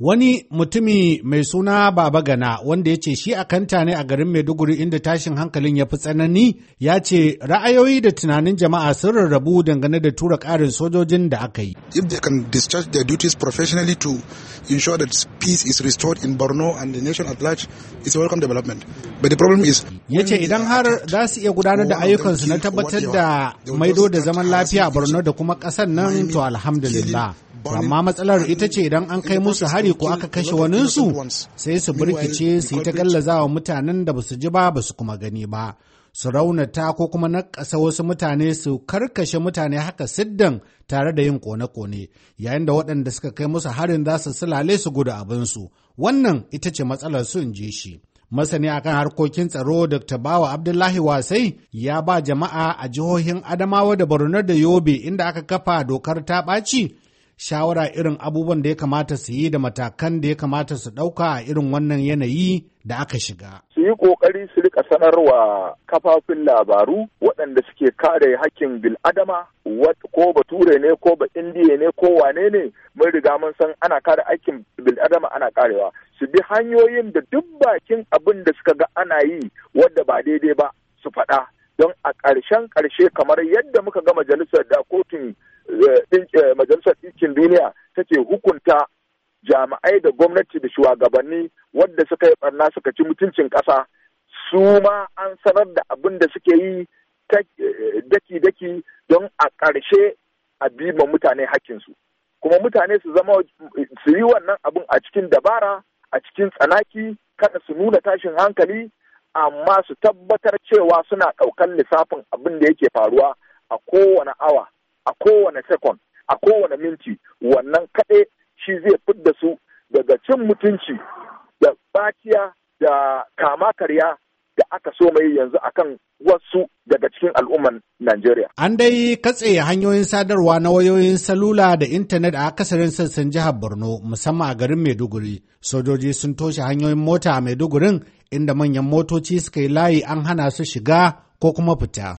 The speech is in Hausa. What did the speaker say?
Wani mutumi mai suna Baba Gana wanda ya ce shi a kanta ne a garin Maiduguri inda tashin hankalin ya fi tsanani ya ce ra'ayoyi da tunanin jama'a sun rarrabu dangane da tura ƙarin sojojin da aka yi. If they can discharge their duties professionally to ensure that peace is restored in Borno and the nation at large, it's a welcome development. But the problem is... Ya ce idan har za su iya gudanar da ayyukansu na tabbatar da maido da zaman lafiya a Borno da kuma ƙasar nan to alhamdulillah. amma matsalar ita ce idan an kai musu hari ko aka kashe waninsu sai su birkice su yi ta gallazawa mutanen da ba su ji ba ba su kuma gani ba su raunata ko kuma nakasa wasu mutane su karkashe mutane haka siddan tare da yin kone-kone yayin da waɗanda suka kai musu harin za su sulale su gudu abinsu wannan ita ce matsalar su in ji shi masani akan harkokin tsaro dr bawa abdullahi wasai ya ba jama'a a jihohin adamawa da borno da yobe inda aka kafa dokar ta ɓaci shawara irin abubuwan da ya kamata su yi da matakan da ya kamata su ɗauka a irin wannan yanayi da aka shiga. Su yi ƙoƙari su rika sanarwa kafafin labaru waɗanda suke kare hakkin bil'adama ko bature ne ko ba indiya ne ko wane ne mun riga mun san ana kare hakkin bil'adama ana karewa su bi hanyoyin da duk bakin abin da suka ga ana yi wadda ba daidai ba su faɗa don a ƙarshen ƙarshe kamar yadda muka ga majalisar da kotun majalisar ɗinkin duniya take hukunta jami'ai da gwamnati da shugabanni wadda suka yi barna suka ci mutuncin ƙasa su ma an sanar da abin da suke yi daki-daki don a ƙarshe a ma mutane hakkinsu kuma mutane su zama su yi wannan abin a cikin dabara a cikin tsanaki kada su nuna tashin hankali amma su tabbatar cewa suna ɗaukan lissafin abin da yake faruwa a kowane awa a kowane sekon a kowane minti wannan kaɗai shi zai fidda su daga cin mutunci da bakiya da kama karya da aka so mai yanzu akan wasu daga cikin al'umman Najeriya. An dai katse hanyoyin sadarwa na wayoyin salula da intanet a akasarin sassan jihar Borno musamman a garin Maiduguri. Sojoji sun toshe hanyoyin mota a Maidugurin inda manyan motoci suka yi layi an hana su shiga ko kuma fita.